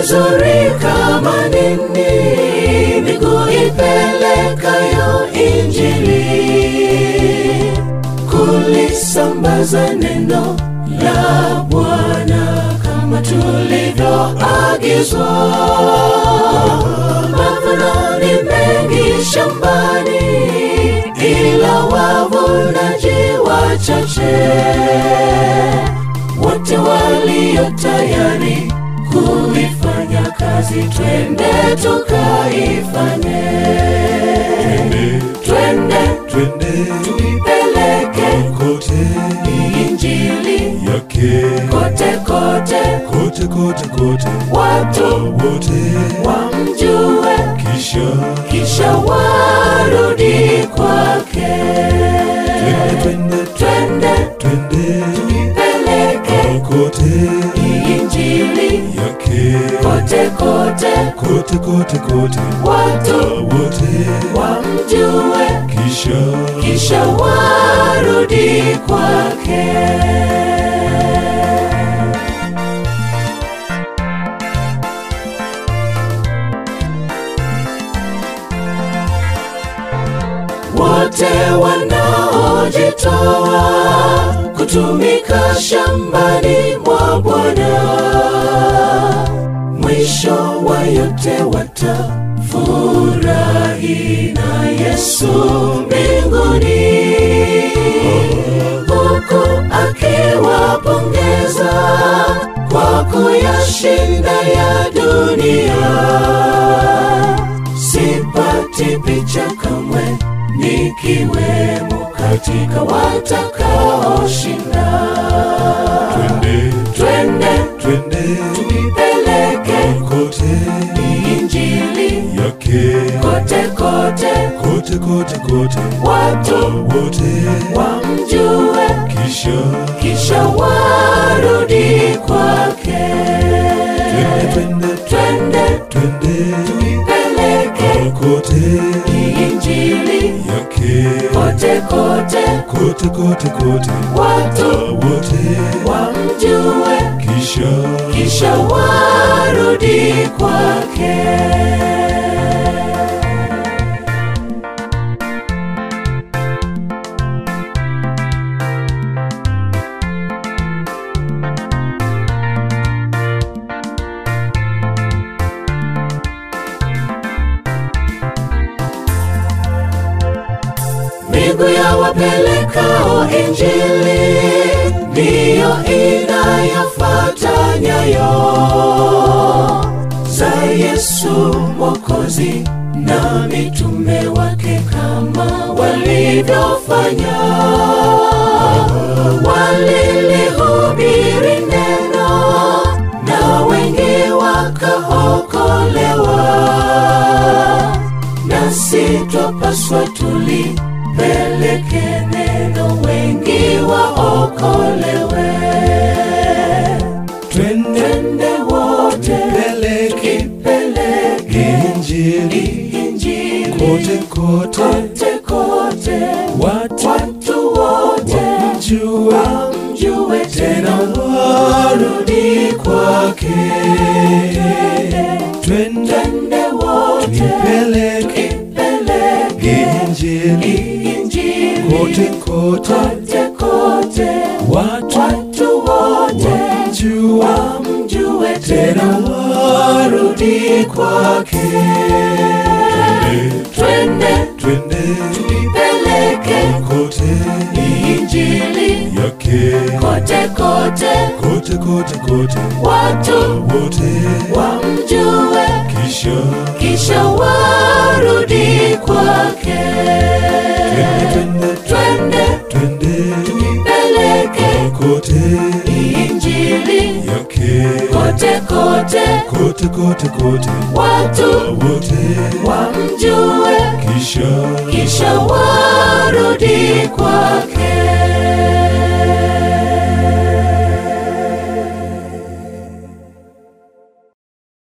mizuri kama nini, miguu ipelekayo Injili, kulisambaza neno la Bwana kama tulivyoagizwa. Mavuno ni mengi shambani, ila wavunaji wachache. Wote walio tayari kuifanya kazi, twende tukaifanye. Twende twende tuipeleke kote Injili yake kote kote, kote kote kote watu wote wamjue, kisha kisha warudi kwake. twende twende Twende twende tuipeleke kote Injili yake kote kote, kote kote kote watu wote wamjue, kisha kisha warudi kwake. wote wanaojitoa kutumika shambani mwa Bwana, mwisho wa yote watafurahi na Yesu mbinguni, huku akiwapongeza kwa kuyashinda ya dunia sipati picha kamwe nikiwemo katika watakaoshinda. twende Twende twende tuipeleke kote Injili yake kote kote, kote kote kote watu wote wamjue, kisha kisha warudi kwake. twende twende Twende twende tuipeleke kote Injili yake kote kote, kote kote kote watu wote wamjue, kisha kisha warudi kwake. Miguu ya wapelekao Injili ndiyo inayofuata nyayo za Yesu Mwokozi na mitume wake kama walivyofanya. Walilihubiri neno na wengi wakaokolewa nasi twapaswa tulipeleke neno wengi waokolewe. twende Twende wote peleke peleke injili Injili kote kote kote kote, watu watu wote wamjue wamjue tena warudi kwake twende twende wote peleke peleke injili Injili kote kote kote kote, watu watu wote wamjue wamjue tena tena warudi kwake twende twende tuipeleke kote Injili yake kote kote, kote kote kote watu wote wamjue, kisha kisha warudi kwake. twende twende Twende twende tuipeleke kote Injili yake kote kote, kote kote kote watu wote wamjue, kisha kisha warudi kwake.